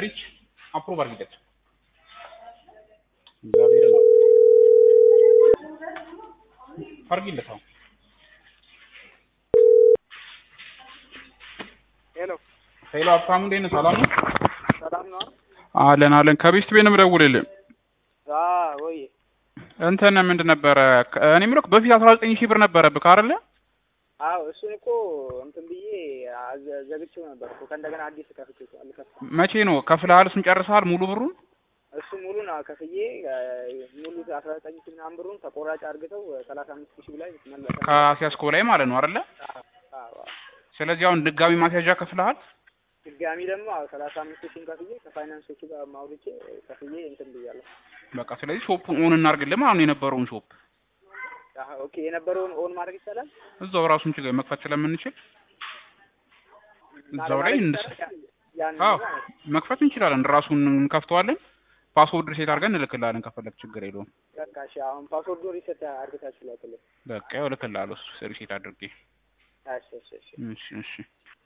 ሪች አፕሩቭ አድርጊለት። እግዚአብሔር ነው አድርጊለት። አሁን ሄሎ ሄሎ ሀብታሙ እንዴት ነህ? ሰላም ነው? ሰላም ነው? አለን አለን። ከቤስት ቤት ነው የምደውልልህ። አዎ ወይ እንትን ምንድን ነበረ እኔ የምልህ በፊት አስራ ዘጠኝ ሺህ ብር ነበረብህ አይደለ? አዎ እሱን እኮ እንትን ብዬ አዘ- ዘግቼው ነበር እኮ ከእንደገና አዲስ ከፍቼ አልከፍትም። መቼ ነው ከፍለሃል? እሱን ጨርሰሃል? ሙሉ ብሩን እሱ ሙሉን አዎ ከፍዬ እ፣ ሙሉ አስራ ዘጠኝ ሺህ ምናምን ብሩን ተቆራጭ አድርገው ሰላሳ አምስት ሺህ ላይ መለሰ። ከአስያዝከው ላይ ማለት ነው አይደለ? አዎ አዎ። ስለዚህ አሁን ድጋሚ ማስያዣ ከፍለሃል? ድጋሚ ደግሞ አዎ ሰላሳ አምስት ሺህን ከፍዬ ከፋይናንሶቹ ጋር ማውርቼ ከፍዬ እንትን ብያለሁ። በቃ ስለዚህ ሾፑን ኦን እናድርግልህ ማለት ነው የነበረውን ሾፕ አዎ ኦኬ። የነበረውን ኦን ማድረግ ይቻላል። እዛው ራሱን ችግር መክፈት ስለምንችል እዛው ላይ ማድረግ እንስ ይቻላል? ያን አዎ ነገር ማለት ነው። መክፈት እንችላለን። ራሱን እንከፍተዋለን። ፓስወርድ ሪሴት አድርገን እንልክልሃለን ከፈለግ ችግር የለውም። በቃ እሺ። አሁን ፓስወርዱ ሪሰት አድርገታችሁ ላክልኝ። በቃ ያው እልክልሃለሁ እሱ ሪሴት አድርጌ። እሺ እሺ እሺ። እሺ እሺ